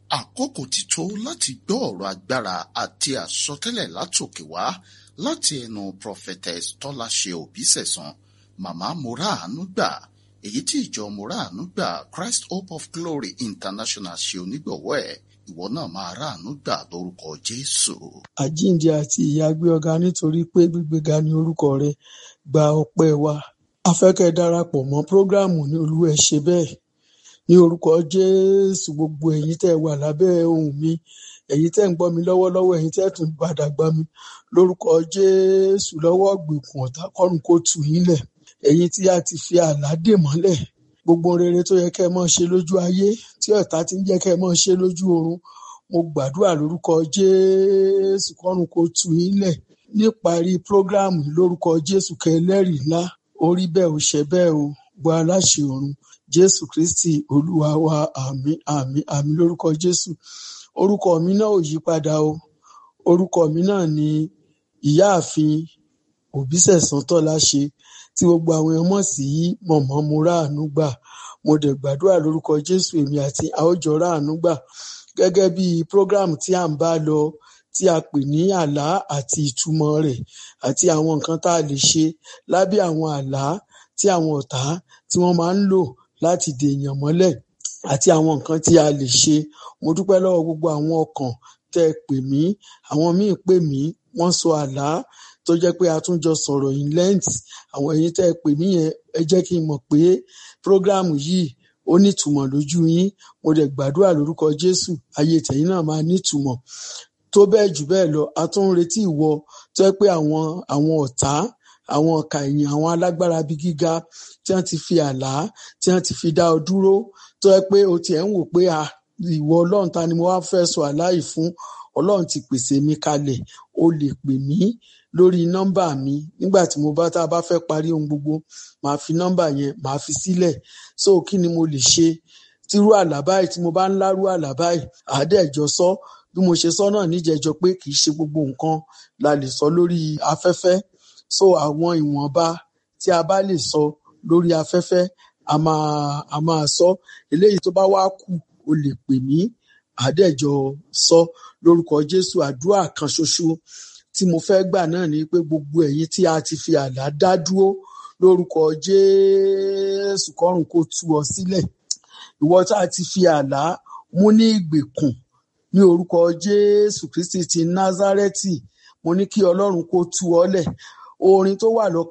àkókò ti tó láti gbọ́ ọ̀rọ̀ agbára àti àsọtẹ́lẹ̀ látòkè wá láti ẹnu prophetess tọ́láṣe òbísẹ̀sán màmá moraanu gbà èyí tí ìjọ moraanu gbà christ hope of glory international ṣe onígbọ̀wọ́ ẹ̀ ìwọ náà máa ráàánú gbà lórúkọ jésù. àjíǹde àti ìyà gbé ọ̀gá nítorí pé gbígbéga ní orúkọ rẹ gba ọpẹ́ wa a fẹ́ kẹ́ ẹ darapọ̀ mọ́ prógráàmù ní olúwa ẹ ṣe bẹ́ẹ̀ ní orúkọ jésù gbogbo ẹ̀yin tẹ́ ẹ wà lábẹ́ ohùn mi ẹ̀yin tẹ́ ń gbọ́ mi lọ́wọ́lọ́wọ́ ẹ̀yin tẹ́ tún padà gbọ́ mi lórúkọ jésù lọ́wọ́ gbèkùn ọ̀tá kọ́run kó tù yín lẹ̀ ẹ̀yin tí a ti fi àlá dè mọ́lẹ̀ gbogbo rere tó yẹ kẹ́ ẹ máa ṣe lójú ayé tí ọ̀tá ti ń jẹ́ kẹ́ ẹ máa ṣe lójú oorun mo gbàdúrà lórúkọ jésù kọ́run kó tù yín lẹ̀ níparí prógráàmù lórúkọ jésù kẹ́ ẹlẹ́rìí ńlá orí bẹ́ẹ̀ ò ṣe bẹ́ẹ̀ o gbọ́ aláṣẹ ọ̀run jésù kristi olúwa wa àmín àmín àmín lórúkọ jésù orúkọ mi náà ò yí padà o orúkọ mi náà ni ìyáàfin òbísẹ̀sán tọ́láṣe tí gbogbo àwọn èèyàn mọ̀ sí mọ̀mọ́ mo ráàánú gbà mo dẹ̀ gbàdúrà lórúkọ jésù èmi àti àwòjọ ráàánú gbà gẹ́gẹ́ bí program tí à ń bá lọ tí a pè ní àlá àti ìtumọ̀ rẹ̀ àti àwọn nǹkan tá a lè ṣe lábẹ́ àwọn àlá tí àwọn ọ̀tá tí wọ́n máa ń lò láti dèèyàn mọ́lẹ̀ àti àwọn nǹkan tí a lè ṣe mo dúpẹ́ lọ́wọ́ gbogbo àwọn ọkàn tẹ́ ẹ pè mí àwọn míì pè mí wọ́n sọ àlá tó jẹ́ pé a tún jọ sọ̀rọ̀ in length àwọn ẹ̀yin tẹ́ ẹ pè mí yẹn ẹ jẹ́ kí n mọ̀ pé program yìí ó nítumọ̀ lójú yín mo dẹ̀ gbàdúrà lórúkọ Jésù ayé tẹ̀yin náà máa nítumọ̀ tó bẹ́ẹ̀ jù bẹ́ẹ̀ lọ a tún ń retí ìwọ tó jẹ́ pé àwọn àwọn ọ̀tá àwọn ọ̀kà ẹ̀yìn àwọn alágbára bíi gíga tí wọ́n ti fi àlá tí wọ́n ti fi dá ọ dúró tó jẹ́ pé o tiẹ̀ ń wò pé a ìwọ Ọlọ́run ta ni mo wá fẹ́ sọ àlá yìí fún Ọlọ́run ti pèsè mi kalẹ̀ o lè pè mí lórí nọ́mbà mi nígbà tí mo bá tá a bá fẹ́ parí ohun gbogbo màá fi nọ́mbà yẹn màá fi sílẹ̀ so kí ni mo lè ṣe tírú àlá báyìí tí mo bá ń lárú àlá báyìí àádẹ́jọ sọ bí mo ṣe sọ náà níjẹjọ pé kì í ṣe gbogbo nǹkan la lè sọ lórí afẹ́fẹ́ so àwọn ìwọ̀nba tí a bá lè sọ lórí afẹ́fẹ́ a máa a máa sọ eléyìí tó bá wá kù o lè pè mí àádẹ́jọ sọ lórúkọ Jésù àdúrà kan ṣoṣo tí mo fẹ́ gbà náà ni pé gbogbo ẹ̀yin tí a ti fi àlá dá dúró lórúkọ Jésù kọ́run kó tú ọ sílẹ̀ ìwọ tá a ti fi àlá mú ní ìgbèkùn ní orúkọ Jésù Kristi ti Násárẹ́tì mo ní kí Ọlọ́run kó tú ọ lẹ̀ orin tó wà lọ́kàn